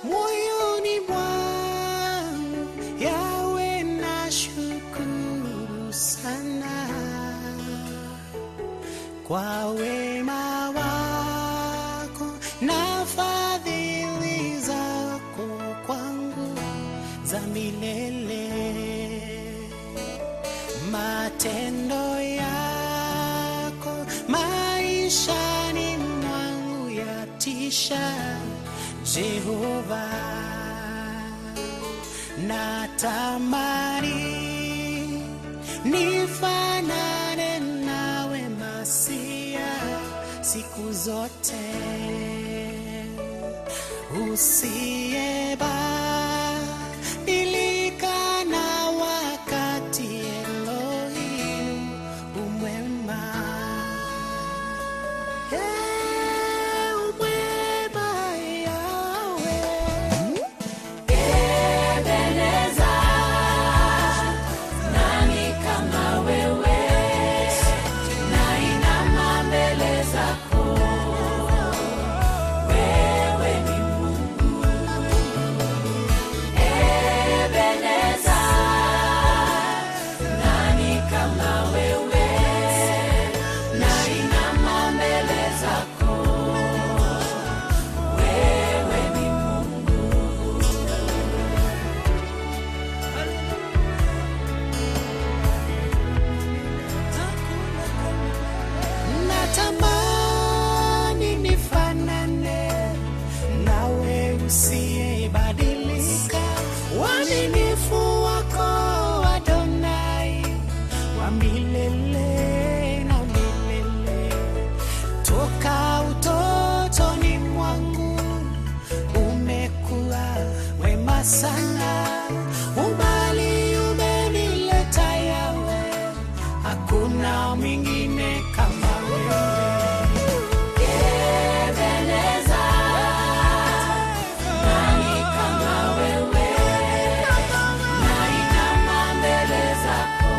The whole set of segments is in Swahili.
moyoni mwangu yawe na shukuru sana kwa wema wako na fadhili zako kwangu za milele matendo yako maishani mwangu yatisha Jehova natamani nifanane nawe Masia siku zote usiyebadilika na wakati Elohim umwema Hey, umwema Yahweh Ebeneza, nani kama wewe? Nainama mbele zako, wewe ni Mungu. Ebeneza, nani kama wewe? Nainama mbele zako, wewe ni Mungu. natamani nifanane nawe usiyebadilika uaminifu wako Adonai wa milele na milele toka utotoni mwangu umekuwa wema sana umbali umenileta yawe hakuna mwingine kama wewe Ebeneza, nani kama wewe? Nainama mbele zako,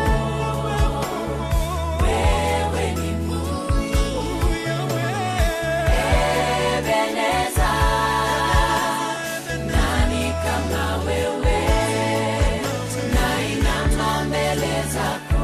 wewe ni Mungu. Ebeneza, nani kama wewe? Nainama mbele zako,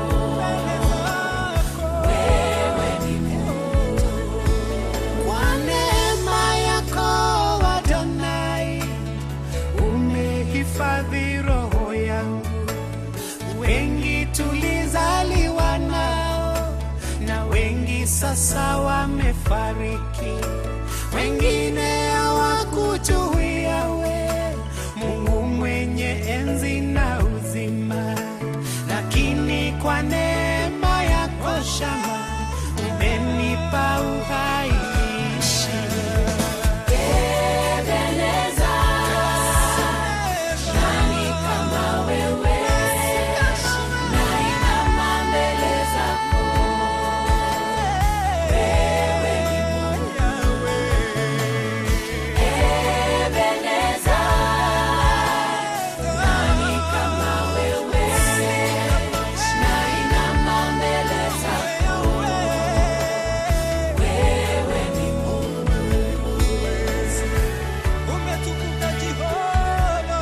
wewe ni Mungu. Kwa neema yako Adonai, umehifadhi roho yangu. Wengi tulizaliwa nao na wengi sasa wamefariki, wengine hawakujuia we Mungu mwenye enzi na uzima, lakini kwa neema yako shama umenipa uhai niishi. Ebeneza, nani kama wewe? Nainama mbele zako, wewe ni Mungu. Ebeneza, nani kama wewe? Nainama mbele zako, wewe ni Mungu. Umetukuka Jehova.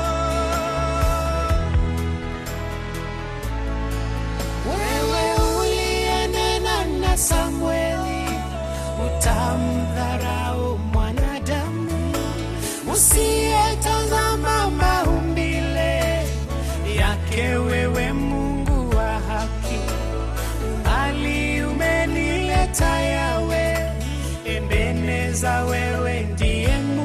Wewe uliyenena na Samweli, utamdharau mwanadamu usiyetazama maumbile yake, wewe Mungu wa haki, bali umenileta yawe Ebeneza, wewe ndiye Mungu